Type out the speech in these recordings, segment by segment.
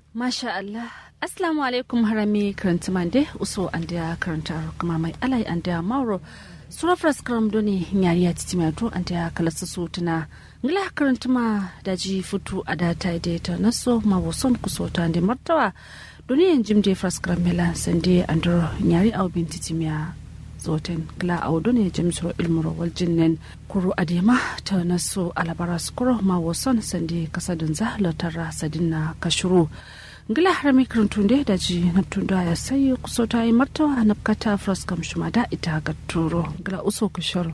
Masha Allah. Assalamu alaikum harami karanta mande uso an da karanta kuma mai alai an da mauro surafras karam doni nyari ya titi mai an da kalasa su tuna ngila karanta ma daji futu a da ta da ta naso ma wason kuso ta da martawa doni yan jim je fras karam mela sande andro nyari au bin titi miya zoten gila au doni jim suro ilmuro wal jinnen kuru adema ta naso alabara skuro ma wason sande kasadin zahla tarra sadinna kashuru ngila harami karantunde da ji na tunda ya sayi kuso ta yi martawa na kata kam shuma da ita ga turo ngila uso ku shoro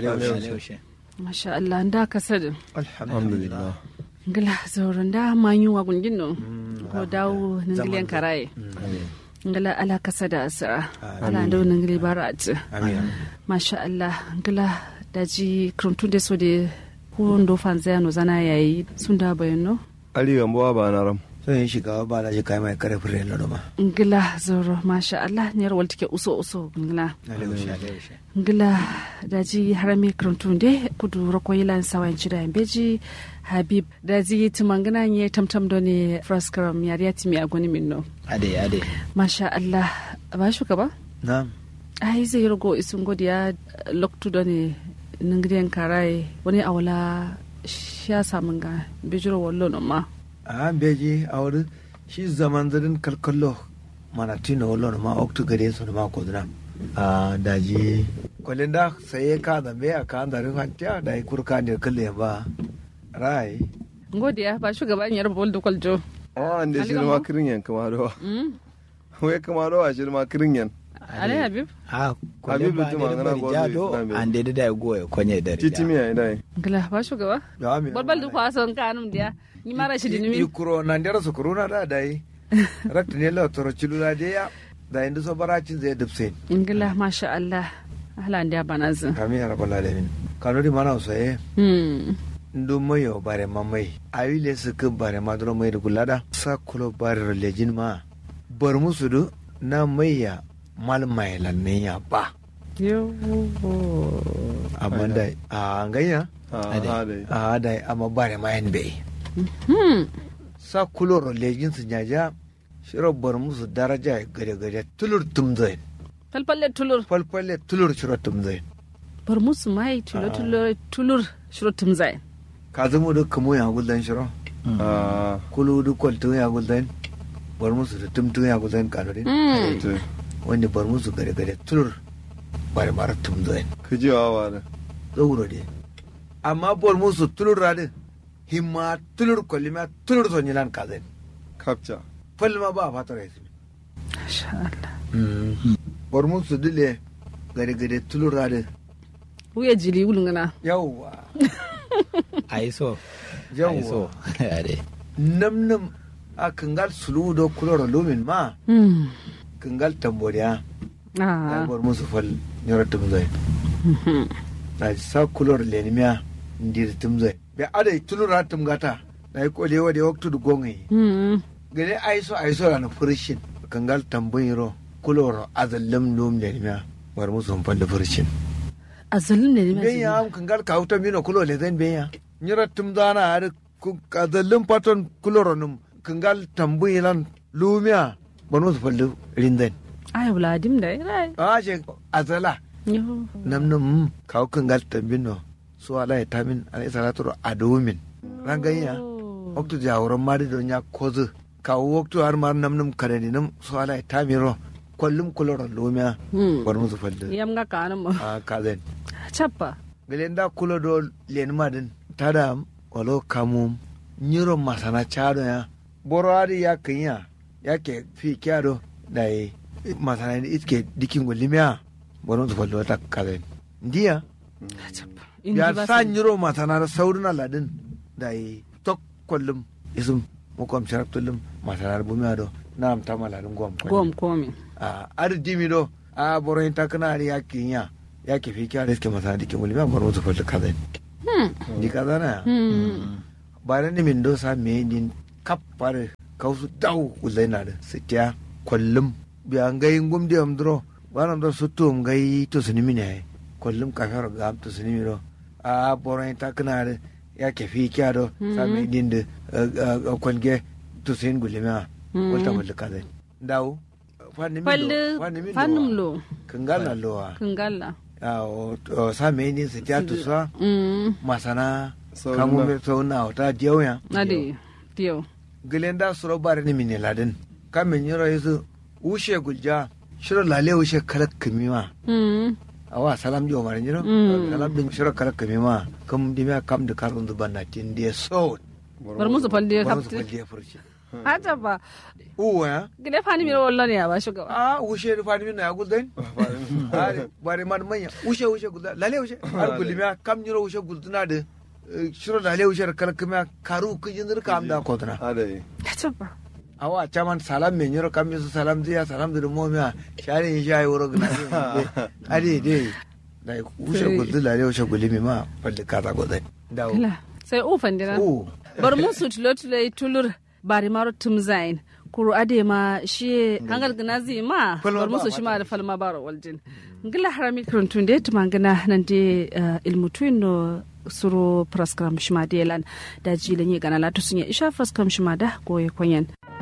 masha Allah nda ka sadin alhamdulillah ngila zauren da manyu wa gungin no ko dawo ningiliyan karaye ngila ala kasa da asira ala da ningili bara ati masha Allah ngila da ji karantunde so de ko ndo fanzaya no zana yayi sun da bayano ali gambo ba na ram sun yi shiga ba da jika mai kare fure na doma. ngila zoro masha Allah ne rawal take uso uso ngila ngila daji harami karantun de kudu rako yilan sawan cida beji habib daji tumangana nye tamtam do ne fraskaram yariya timi agoni minno Ade ade. masha Allah ba shuka ba Na. ai zai rago isun godiya loktu do ne ningriyan karai wani awala sha samun ga bijiro wallo no ma A beji a wurin shi zaman zarin kalkallo mana tina wala ma oktu gare su ma ko dina. A daji kwalin da sai ka da me a ka da rin hantiya da kurka ne kalle ba. Rai. godiya ba shugaban yar bol da kwaljo oh ande Ali shi gambo? ma kirin yan kama do we kama do a shi ma kirin yan alai habib a Habibu Juma ngana gozo Islam be. ande da da go e konye da titi mi ai dai ngila ba shugaba Da mi. balbal du kwason kanum dia ni mara shi dinimi Ikuro nan dera su kuruna da dai. Rakta ne la toro cilula da ya. Da inda so baracin zai dubse. ingila masha Allah ahlan dia banazin Kami ya rabbal alamin. Kanuri mana usaye. hmm ndu mayo bare mamai awile suka bare maduro mai da gulada sa kulo bare lejin ma bar musu du na maiya mal mai lanne ya ba yo amma da a ganya a dai a da amma bare mayan bai hmm sa kulo ro lejin su nyaja shiro bar musu daraja gare gare tulur tumzai falfalle tulur falfalle tulur shiro tumzai bar musu mai tulur tulur tulur shiro tumzai ka zama da kamo ya guldan shiro a kulu du kwaltun ya guldan bar musu da tumtun ya guldan kanurin hmm to wanda bar musu gare gare tulur bare mara tum zai kiji wa wa da zauro de amma bar musu tulur radin himma tulur kolima tulur son yilan kazai kapcha falma ba fatar yasi masha Allah bar musu dile gare gare tulur radin wuya jili wulungana yawwa ai so ai so yawwa ade nam nam a kangal sulu do kuloro lumin ma hmm kangal tamboriya na ah bar musu fal nyora tum zai na sa kulor lenimiya ndir tum zai be adai tulur ratum gata na yi kole wa da waktu da gongai hmm gane aiso aiso na furshin kangal tambayiro kuloro azallam lum le miya war musu hon da furshin azalin ne ne ben ya am kangal ka uta mino kulo le zan ben ya nyira tum dana har azallam paton kuloro num kangal tambayilan lumiya war musu falda rindan ai wuladim da rai a je azala yo nam nam ka kangal tambino so ala ya tamin ala salatu adomin ranganya waktu jawuran mari don ya kozu kawo waktu har mar nam nam kanani nam so ala ta miro kullum kuloron lumiya hmm bar musu falda yam ga kanum a kazen chappa galen da kulo do len madin tada walo kamum nyiro masana chado ya boro ari ya kanya ya ke fi kyado da yi masana ni itke dikin gulimiya bar musu falda ta kazen ndiya chappa ya sa nyiro masana da saurina ladin da yi tok kullum isum mukom sharap tullum masana da bumiya do na am tamaladin gom kullum. gom komi a ar dimi do a boro in takana ari ya kinya ya ke fi kya riske masa dikin wuli ma boro su falta kaza hmm di kaza na hmm ba ni min do sa me din kap pare kausu daw ulai na da sitiya kullum bi an gai ngum di am dro ba nam do su tum gai to suni mine kullum ka faro ga am to suni mi do a boro in takana ari ya ke fi kya do sa me din de kwalge to sin gulima wata mallaka zai dawo fanni Falli fannin lo kangala lowa kangalla. sa me ni su ja tu sa Mm. masana Sau kamu na- me so na ta jewya Ade. Tiyo. gilenda suro bare ni min ladin kamin yoro yesu ushe gulja shiro lale ushe kala kimima Mm. awa salam jo mare nyiro Mm. salam din shiro kala kimima kam dimya kam de karun du banna tin de so Bar musu falle Wani su kapti. kwalle furci Hata ba. uwa ya Gide fani mi wallan ya ba shugaba. a ushe da fadi min na gulden are bare man manya ushe ushe gulda lale ushe har gulmiya kam nyiro ushe gulduna de eh, shiro lale ushe kala kimia karu kijindir kam da kodna adai Hata ba. awa caman salam me nyoro kam yesu salam dia salam de mo mia shari in shay woro gna adi de dai ushe Sai- guldu lale ushe gulmi ma palle kata godai dawo Kila. Sai ufan dina. u bar musu tulo-tulo tulur bari maro tumzain kuru ade ma shi hangal gina zi ma Falma bar ba musu a shi ma da falma baro waljin ngila harami karantun da tuma gana nan de ilmu no suru praskram shima delan da jilin yi gana latu sun yi isha praskram shima da goye kwanyen